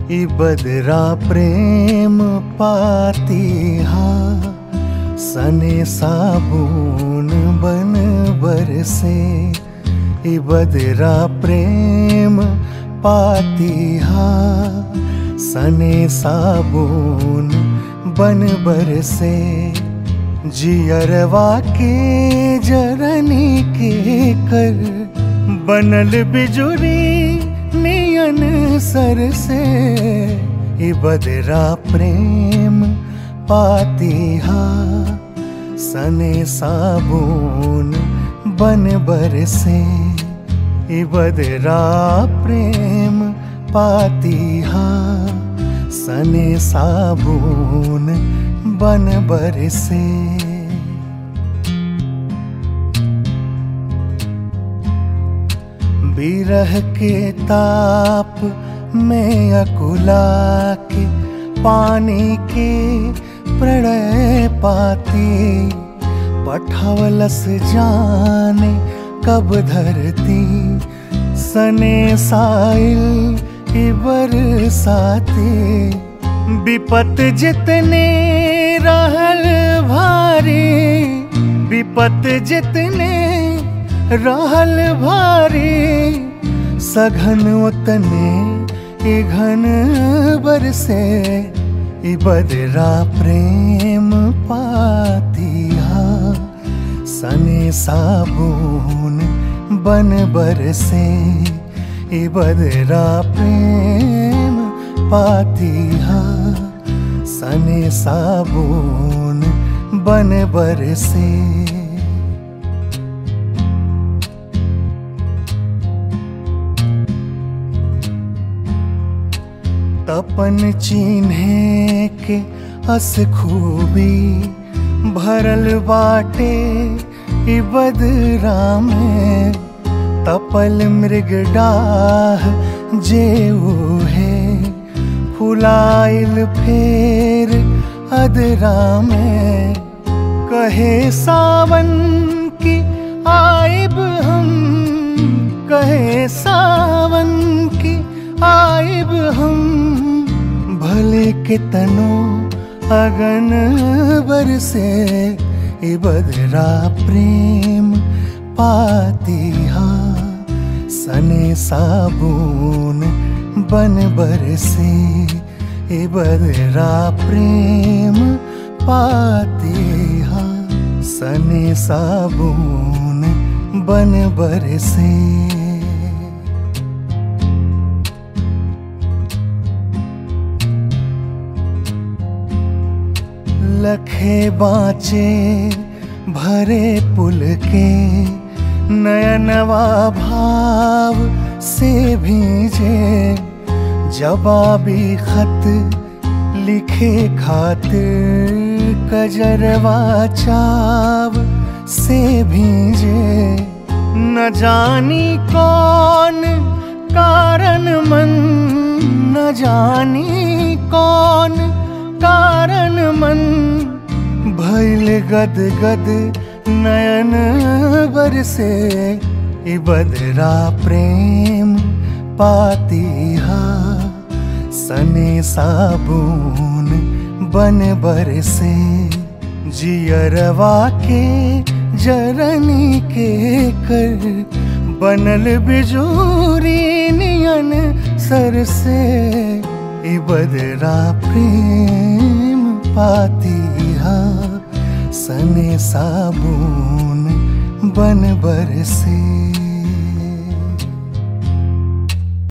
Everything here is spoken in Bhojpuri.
ई बदरा प्रेम पाती हा सने साबुन बन बरसे ई बदरा प्रेम पाती हा सने साबुन बन बरसे जियरवा के जरनी के कर बनल बिजुरी नियन सर से ई बदरा प्रेम पाती हा सने साबुन बन बरसे ई बदरा प्रेम पाती हा सने साबुन बन बरसे बिरह के ताप में अकुला के पानी के प्रणय पाती पठवलस जाने कब धरती सने साइल बरसाते विपत जितने रहल भारी विपत जितने रहल भारी सघन उतने ई घन बरसे ई बदरा प्रेम पाती हा सने साबुन बन बरसे ई बदरा प्रेम पाती हा सने साबुन बन बरसे तपन चिन्हे के अस खूबी भरल बाटे ई बदरा में तपल मृग डाह जेऊ है फुलाइल फेर अदरा में कहे सावन की आइब हम कहे सावन की आइब हम भले के तनो अगन बरसे ई बदरा प्रेम पाती हा सने साबुन बन बरसे ए बदरा प्रेम पाती हा सने साबुन बन बरसे लखे बाँचे भरे पुल के नयनवा भाव से भीजे जवाबी खत लिखे खातिर कजरवा चाव से भीजे न जानी कौन कारण मन न जानी कौन कारण मन भैल गद गद नयन बरसे ई बदरा प्रेम पाती हा सने साबुन बन बरसे जियरवा के जरनी के कर बनल बिजूरी नियन सर से ई बदरा प्रेम पाती हा सने साबुन बन बरसे